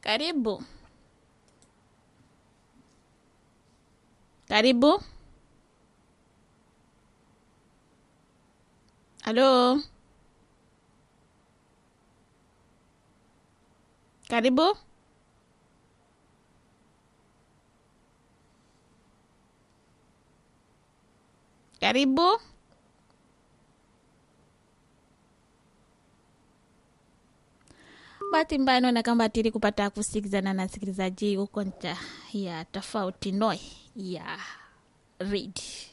Karibu. Karibu. Halo. Karibu. Karibu. bahati mbaya naona kama tili kupata kusikizana na msikilizaji huko ncha ya tofauti noi ya read